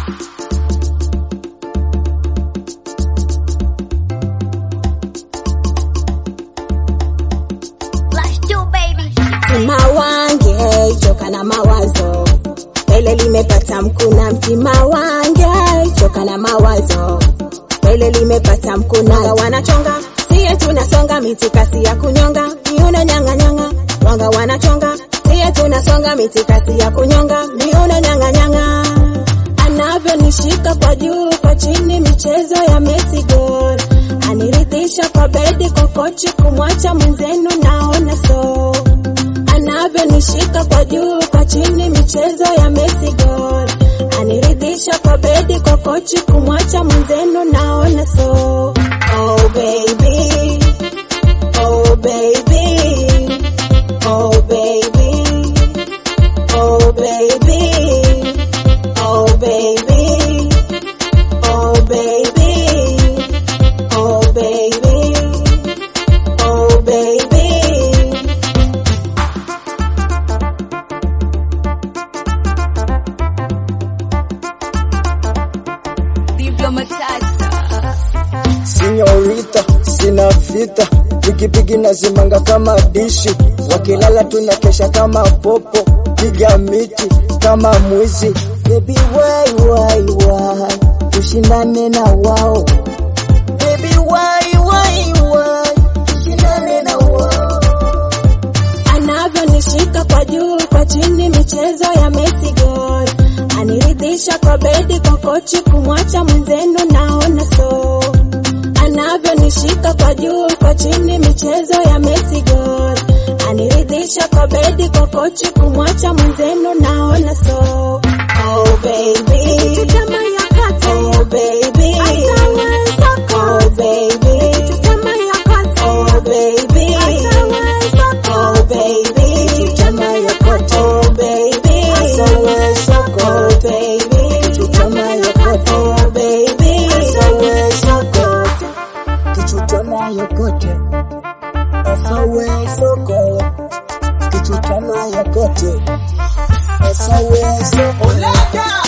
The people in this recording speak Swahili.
Flash 2 baby. Mtima wange choka na mawazo, pele limepata mkuna. Mtima wange choka na mawazo, pele limepata mkuna. Wanga wanachonga siye tunasonga, mitikasi ya kunyonga, miuno nyanga nyanga. Wanga wanachonga siye tunasonga, mitikasi ya kunyonga, miuno nyanga nyanga. Anavyonishika kwa juu kwa chini, michezo ya Messi gol, aniridhisha kwa bedi kwa kochi, kumwacha mwenzenu naona so anavyonishika kwa juu kwa chini, michezo ya Messi gol, aniridhisha kwa bedi kwa kochi, kumwacha mwenzenu naona so. Oh baby, oh baby, oh baby, oh baby, oh baby, oh baby, oh baby, oh baby. Sinyorita, sina vita, pikipiki nazimanga kama dishi, wakilala tunakesha kama popo, piga miti kama mwizi. Baby why why why, tushindane na wao. Baby why why why, tushindane na wao. anavyonishika kwa juu kwa chini, michezo ya Messi gol, aniridhisha kwa bedi kwa kochi, kumwacha mwenzenu naona so. Anavyonishika kwa juu kwa chini, michezo ya Messi gol, aniridhisha kwa bedi kwa kochi, kumwacha mwenzenu naona so. Oh baby, chutama ya kati. Oh baby, oh baby, chutama ya kati. Oh baby, Oh baby, chutama ya kati. Oh baby, Asawe soko. Oh baby, Chutama ya kati. Oh baby, Asawe soko. Kichutama yokote. Asawe soko. Kichutama yokote. Asawe soko.